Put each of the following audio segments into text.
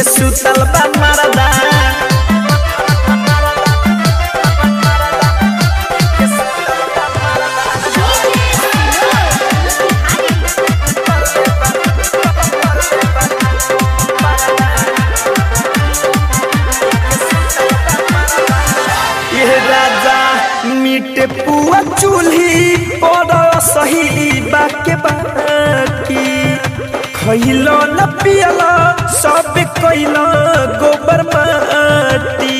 के सुतल बा मरदा ये राजा मीट पुआ चूल्ही पर सही बाके बाकी खैलो न पियला सब कैलो गोबर माटी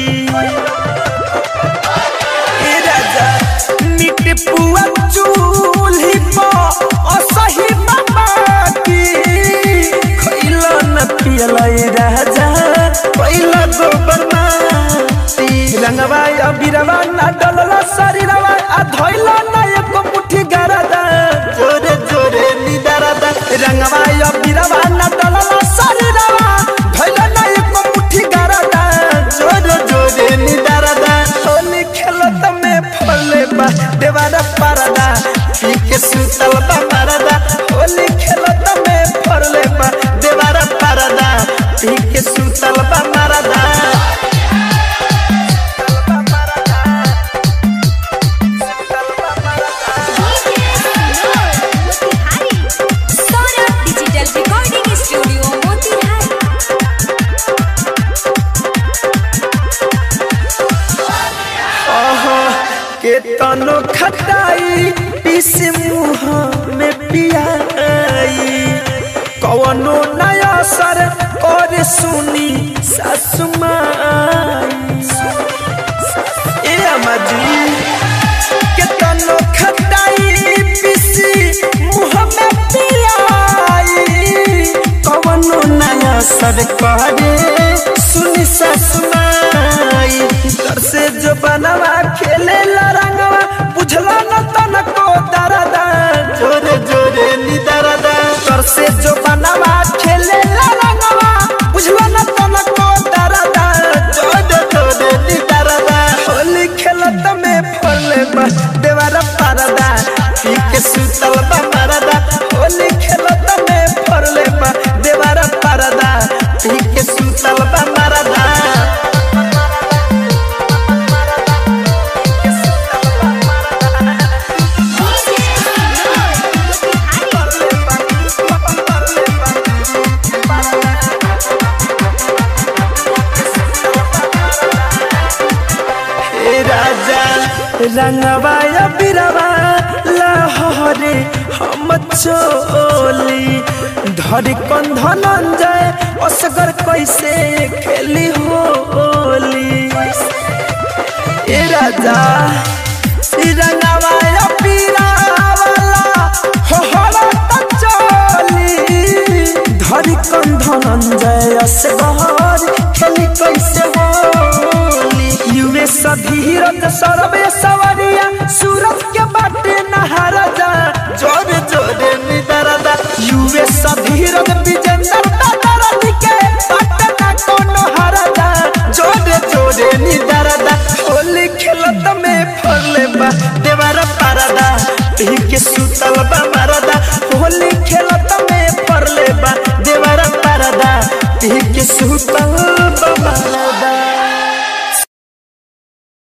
ए राजा मीट पुआ चूल्ही पर असही बाकी खैलो न पियला ए राजा कैलो गोबर माटी रंगवा अबिरवा ना डलला शरीरवा आ धइला ना एको मुट्ठी गरदा जोरे जोरे निदरदा रंगवा अबिरवा ना डलला शरीरवा धइला ना एको मुट्ठी गरदा जोरे जोरे निदरदा होली खेलत में फले बा देवारा परदा पी के सुतल बा मरदा होली खेलत में फले बा देवारा परदा पी के सुतल बा मरदा Saurabh digital recording studio Motihari ओहो के तनो खटाई पीस मुँह में पियाई कवनो नया सर और सुनी सासु माई ए अमाजी के तनो खटाई पीसी मुँह में पियाई कवनो नया सर करे सुनी सासु माई दर से जो बनवा खेले ला रंगवा बुझला न तनको दरदा जोरे जोरे नी दरदा दर से जो बनवा खेले ला रंगवा बुझला न तनको दरदा जोरे जोरे नी दरदा होली खेलत में फले बा देवारा परदा पी के सुतल बा मरदा होली खेलत में फले बा देवारा परदा पी के सुतल बा मरदा हे राजा रंगवा या बिरवा लहरे हम चोली धरी कंधन जाए असगर कैसे खेली होली ए राजा ई रंगवा या बिरवा हो होला त चोली धरी कंधन जाए असगर खेली कैसे होली युवे सभी रत सरबे सवरिया सूरत के बाटे नहार जा जोरे जोरे निदरदा युवे सभी रत विजेंदर दादर के बाटे ना कोनो हार जा जोरे जोरे निदरदा होली खेलत में फरले बा देवारा पारदा पी के सुतल बा मरदा होली खेलत में फरले बा देवारा पारदा पी के सुतल